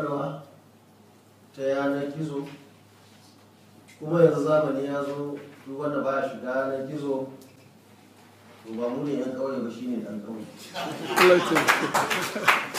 ƙwarwa ta yanar gizo kuma yanzu zamani ya zo duk wanda ba shiga yanar gizo to ba mu ne yan ƙauye ba shine ɗan ƙauye Allah ya taimake.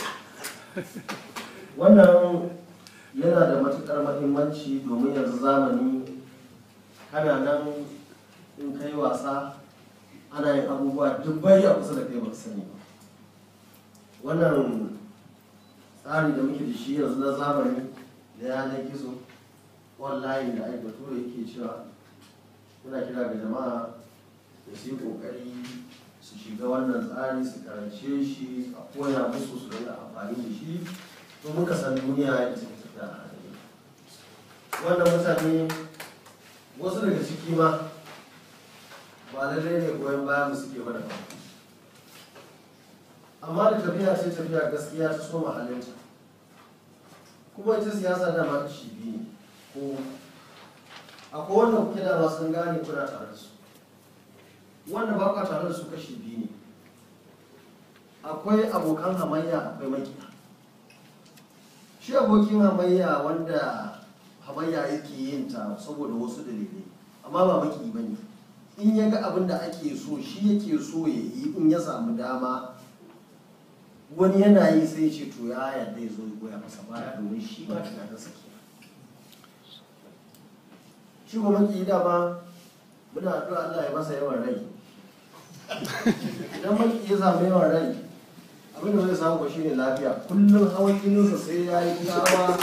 wannan yana da matuƙar mahimmanci domin yanzu zamani kana nan in kai wasa ana yin abubuwa dubbai a kusa da kai ba ka sani ba wannan tsari da muke da shi yanzu na zamani da yanar gizo online da aiki bature yake cewa muna kira ga jama'a da su yi kokari su shiga wannan tsari su karance shi a koya musu su rinka amfani da shi domin ka san duniya yadda take tafiya a halin wannan mutane wasu daga ciki ma ba lallai ne goyon bayan mu suke mana ba amma da tafiya ce tafiya gaskiya ta so mahallinta kuma ita siyasa dama kashi biyu ne ko akwai wanda kuke dama sun gane kuna tare da su wanda ba kwa tare da su kashi biyu ne akwai abokan hamayya akwai makiya shi abokin hamayya wanda hamayya yake yin ta saboda wasu dalilai amma ba maki ba ne in ya ga abin da ake so shi yake so ya yi in ya samu dama wani yana yi sai ce to ya yarda ya zo ya goya masa baya domin shi ma tunanin sa ke shi kuma maki dama muna addu'a Allah ya masa yawan rai idan maki ya samu yawan rai abin da zai samu ba shine lafiya kullum hawan jininsa sai ya yi gawa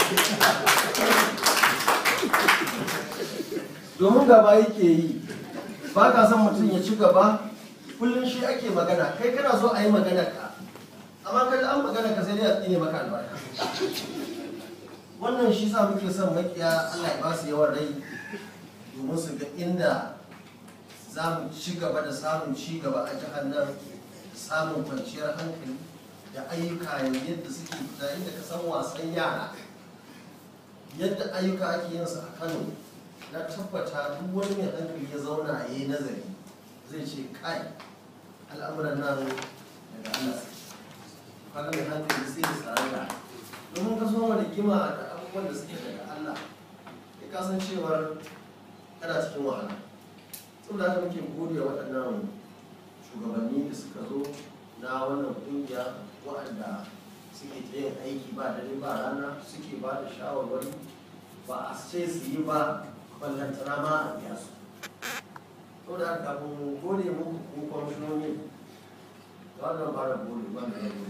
domin gaba yake yi ba ka son mutum ya ci gaba kullum shi ake magana kai kana so a yi magana ka amma kai an magana ka sai dai a tsine maka albarka wannan shi sa muke son makiya Allah ya ba su yawan rai domin su ga inda za mu ci gaba da samun ci gaba a jihar nan samun kwanciyar hankali da ayyuka yadda suke fita inda ka san wasan yara yadda ayyuka ake yin su a Kano na tabbata duk wani mai hankali ya zauna ya yi nazari zai ce kai al'amuran nan daga Allah suke kaga mai hankali sai ya tsara da domin ka so wani gima da abubuwan da suke daga Allah ya kasancewar kana cikin wahala saboda haka muke gode wa waɗannan shugabanni da suka zo na wannan ƙungiya waɗanda suke ta yin aiki ba dare ba rana suke ba da shawarwari ba a ce su yi ba ballantana ma a biya su saboda haka kafin mu gode muku ko kwamishinoni da wannan ba da gode ba da yabo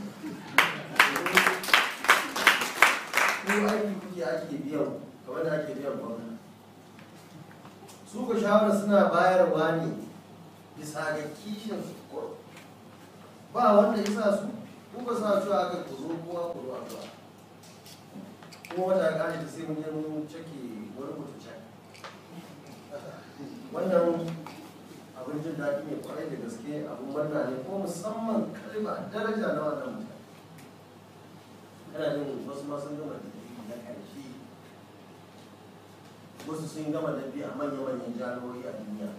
ko aiki kuke ake biyan kamar da ake biyan gwamnati su ku shawara suna bayarwa ne bisa ga kishin su ko ba wanda ya sa su ku ba sa cewa aka ku zo kowa ku zuwa zuwa kuma wata gane ta sai mun je mun cike wani mutum can wannan abin jin daɗi ne kwarai da gaske abin murna ne ko musamman kalma daraja na wannan mutane kana jin wasu ma sun gama da na ƙarshe wasu sun gama da biyu a manya-manyan jami'o'i a duniya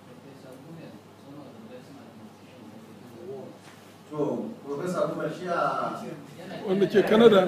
to profesa kuma shi a Wanda ke Canada.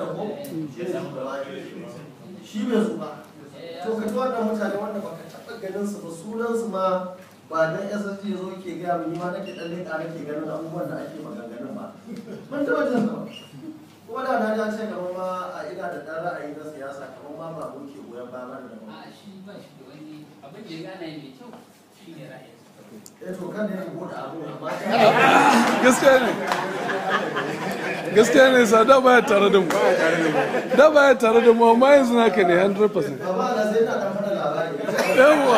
shi bai su ba to ka ji wannan mutane wanda baka taɓa ganin su ba sunan su ma ba dan SSG zo ke gaya mu ni ma nake dan leƙa nake ganin abubuwan da ake maganganun ba ban taɓa jin su ba kuma da na ja ce kamar ma a ina da ɗan ra'ayi na siyasa kamar ma ba mu ke goyon bayan mana da ba a shi ba shi da wani abin da ya gana mai kyau shi ne ra'ayin eh to kan ne ko da abu amma Gaskiya ne. Gaskiya ne sa da baya tare da mu. Da baya tare da mu amma yanzu naka ne 100%. amma da sai na dan faɗa labari Yawwa.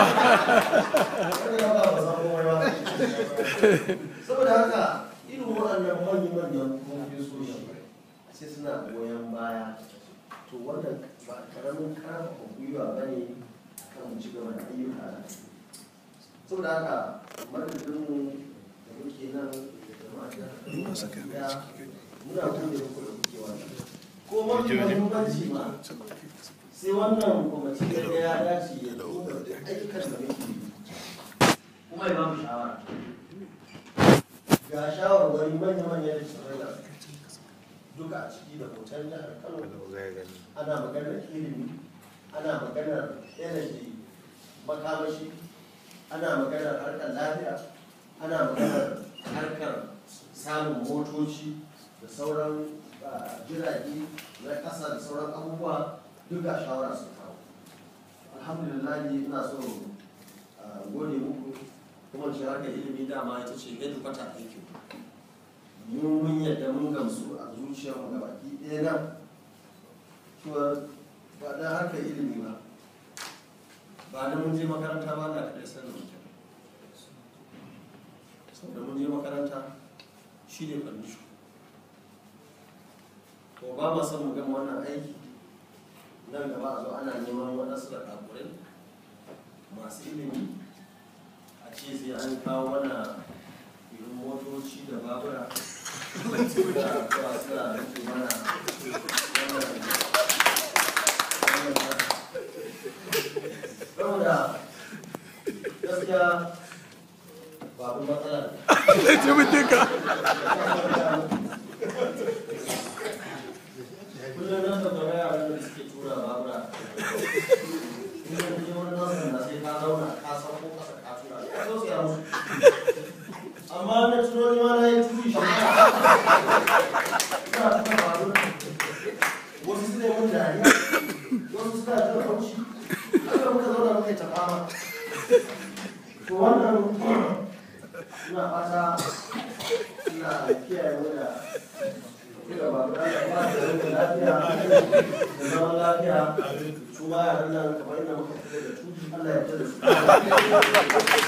saboda haka irin waɗannan manyan profesoshi sai suna goyon baya to wannan ba karamin karfafa gwiwa ba ne kan mu ci gaba da ayyuka na saboda haka madadinmu da muke nan da jama'a da ya muna gode muku da kuke wannan ko mafi mahimmanci ma sai wannan kwamiti da ya dace ya duba da ayyukan da muke yi kuma ya ba mu shawara ga shawarwari manya-manya da shawarar duka a ciki da hoton jihar kano ana maganar ilimi ana maganar energy makamashi ana maganar harkar lafiya ana maganar harkar samun motoci da sauran ah, jirage na ƙasa da sauran abubuwa duka shawara su kawo alhamdulillah ina so ah, gode muku kuma ce harkar ilimi dama ita ce yadda kwata aikin mun mun yadda mun gamsu a zuciyarmu ga baki ɗaya nan cewa ba da harkar ilimi ba ba da mun je makaranta ba na kaɗai sanin mutum saboda mun je makaranta shi ne fandisho to ba ma son mu gama wannan aiki nan gaba a zo ana neman waɗansu da ɗakurai masu ilimi a ce sai an kawo mana irin motoci da babura da zuwa suna rike mana wannan saboda gaskiya babu matsala ne. Allah ya taimake ka kullum na tabbata yaran da suke tura babura in ka je wani nasu da sai ka zauna ka san ko kasa ka tura ya zo siya musu amma na tuno ni ma na yi turi shi ina tuka babura wasu su ne mun dariya wasu suna jin haushi haka muka zauna muka yi ta fama to wannan ina fata ina kiyaye mu da kira ba da ba da lafiya da zaman lafiya su ma yaran nan kamar yadda muka fita da tuji Allah ya fita da su